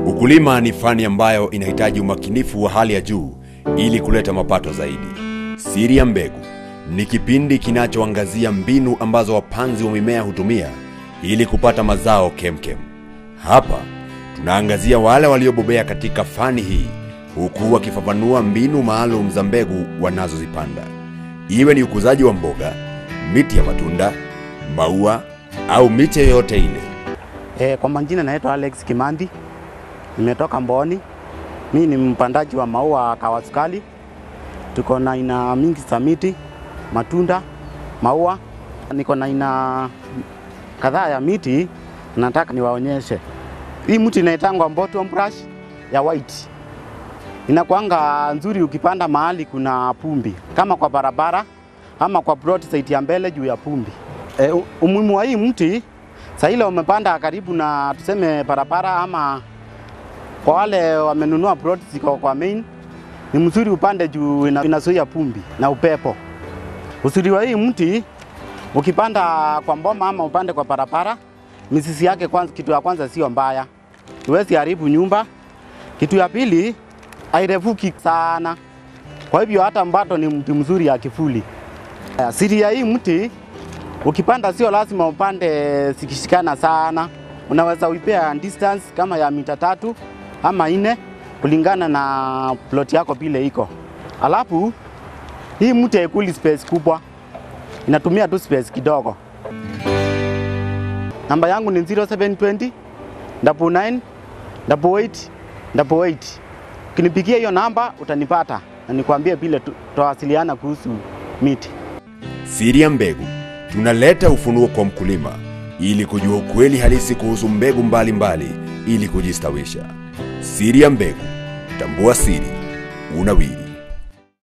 Ukulima ni fani ambayo inahitaji umakinifu wa hali ya juu ili kuleta mapato zaidi. Siri ya Mbegu ni kipindi kinachoangazia mbinu ambazo wapanzi wa mimea hutumia ili kupata mazao kemkem. Hapa tunaangazia wale waliobobea katika fani hii huku wakifafanua mbinu maalum za mbegu wanazozipanda, iwe ni ukuzaji wa mboga, miti ya matunda, maua au miche yoyote ile. E, kwa majina naitwa Alex Kimandi, nimetoka Mboni. Mi ni mpandaji wa maua kawasukali. Tuko na aina mingi za miti, matunda, maua. Niko na aina kadhaa ya miti, nataka niwaonyeshe. Hii mti inaitangwa bottom brush ya white, inakuanga nzuri ukipanda mahali kuna pumbi, kama kwa barabara ama kwa broad side ya mbele juu ya pumbi. E, umuhimu wa hii mti saa ile umepanda karibu na tuseme barabara ama kwa wale wamenunua plot ziko kwa main, ni mzuri upande juu ina- inazuia pumbi na upepo. Uzuri wa hii mti ukipanda kwa mboma ama upande kwa barabara, mizizi yake kwanza, kitu ya kwanza sio mbaya, huwezi haribu nyumba. Kitu ya pili hairefuki sana, kwa hivyo hata mbato ni mti mzuri ya kivuli. Eh, Siri ya hii mti ukipanda sio lazima upande zikishikana sana, unaweza uipea distance kama ya mita tatu ama nne kulingana na plot yako vile iko. Alafu hii mti haikuli space kubwa, inatumia tu space kidogo. Namba yangu ni 0720 double 9 double 8 double 8. Ukinipigia hiyo namba utanipata na nikwambie vile tu- tutawasiliana kuhusu miti. Siri ya Mbegu, tunaleta ufunuo kwa mkulima ili kujua ukweli halisi kuhusu mbegu mbalimbali mbali, ili kujistawisha. Siri ya Mbegu, tambua siri, unawiri.